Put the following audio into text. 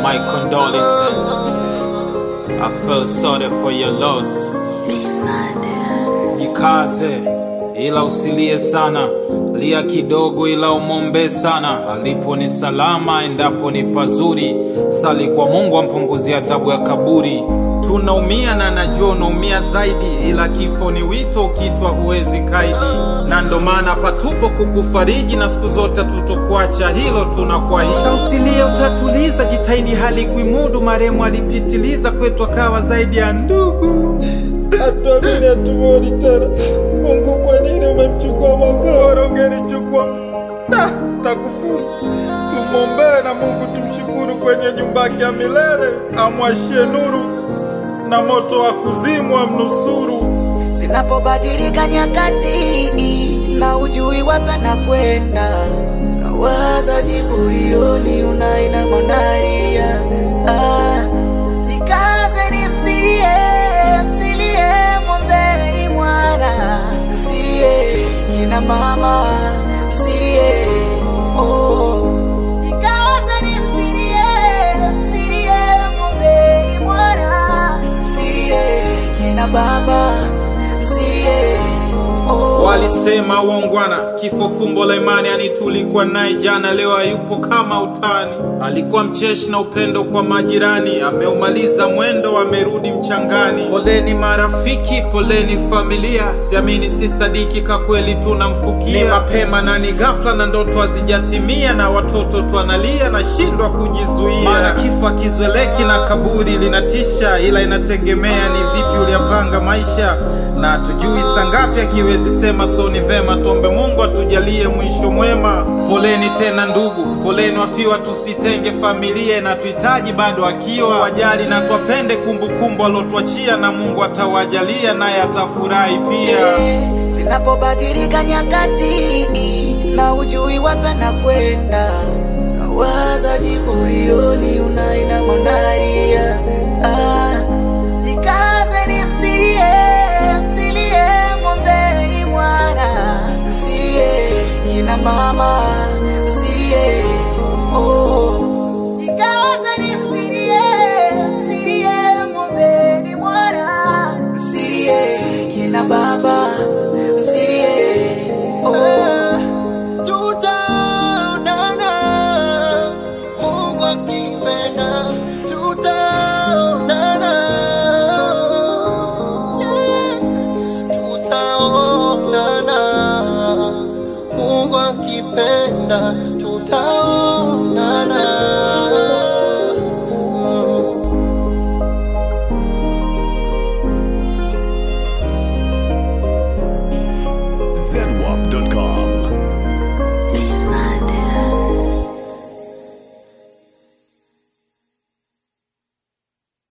My condolences. I feel sorry for your loss. Jikaze ila usilie sana, lia kidogo ila umombe sana. Alipo ni salama, endapo ni pazuri. Sali kwa Mungu ampunguzie adhabu ya kaburi. Tunaumia na najua unaumia zaidi, ila kifo ni wito, ukitwa huwezi kaidi, na ndo maana patupo kukufariji na siku zote tutokuacha, hilo tunakuahidi. Sasa usilie, utatuliza, jitahidi hali kuimudu. Marehemu alipitiliza kwetu, akawa zaidi ya ndugu. Hatuamini, hatumwoni tena. Mungu, kwa nini umemchukua mabora? Ungenichukua Ta, takufuru. Tumwombee na Mungu tumshukuru, kwenye nyumba yake ya milele amwashie nuru na moto wa kuzimu amnusuru. Zinapobadilika nyakati na ujui wapi na kwenda, nawaza jiburioni unaina monaria ah, nikaze ni msilie msilie mwombeni mwana msilie kina mama msilie oh. Nikaze ni msilie msilie mwombeni mwana msilie kina baba msilie oh. Walisema waungwana, kifo fumbo la imani. Yani tulikuwa naye jana, leo hayupo kama utani. Alikuwa mcheshi na upendo kwa majirani, ameumaliza mwendo, amerudi mchangani. Poleni marafiki, poleni familia, siamini si sadiki, ka kweli tunamfukia. Ni mapema na ni ghafla, na ndoto hazijatimia, na watoto twanalia, nashindwa kujizuia. Maana kifo akizoeleki na kaburi linatisha, ila inategemea ni vipi uliyapanga maisha na tujui sangapi akiwezi sema, so ni vema tuombe Mungu atujalie mwisho mwema. Poleni tena ndugu, poleni wafiwa, tusitenge familia na tuhitaji bado akiwa wajali na twapende kumbukumbu alotuachia, na Mungu atawajalia naye atafurahi pia. Zinapobadilika nyakati na ujui wapi na kwenda, nawaza jiburioni unaina monaria ah, jikaze ni msilie msilie mwombeni mwana msilie kina mama msilie oh. Jikaze ni msilie msilie mwombeni mwana msilie kina baba msilie oh. Tutaonana, Mungu akipenda, tutaonana. Yeah. Tutaonana, Mungu akipenda, tutaonana. Mm. zedwap.com.